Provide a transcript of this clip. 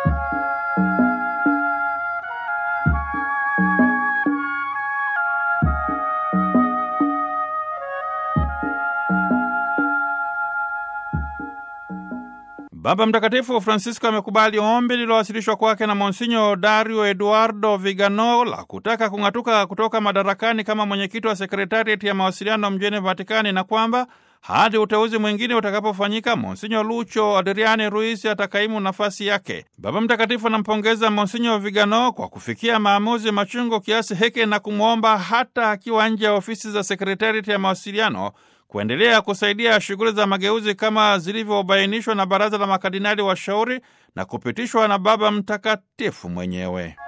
Baba Mtakatifu Francisco amekubali ombi lililowasilishwa kwake na Monsinyo Dario Eduardo Vigano la kutaka kung'atuka kutoka madarakani kama mwenyekiti wa sekretariati ya mawasiliano mjini Vatikani na kwamba hadi uteuzi mwingine utakapofanyika Monsinyo Lucho Adriani Ruiz atakaimu nafasi yake. Baba Mtakatifu anampongeza Monsinyo Vigano kwa kufikia maamuzi machungu kiasi hiki na kumwomba hata akiwa nje ya ofisi za sekretariati ya mawasiliano kuendelea kusaidia shughuli za mageuzi kama zilivyobainishwa na Baraza la Makardinali Washauri na kupitishwa na Baba Mtakatifu mwenyewe.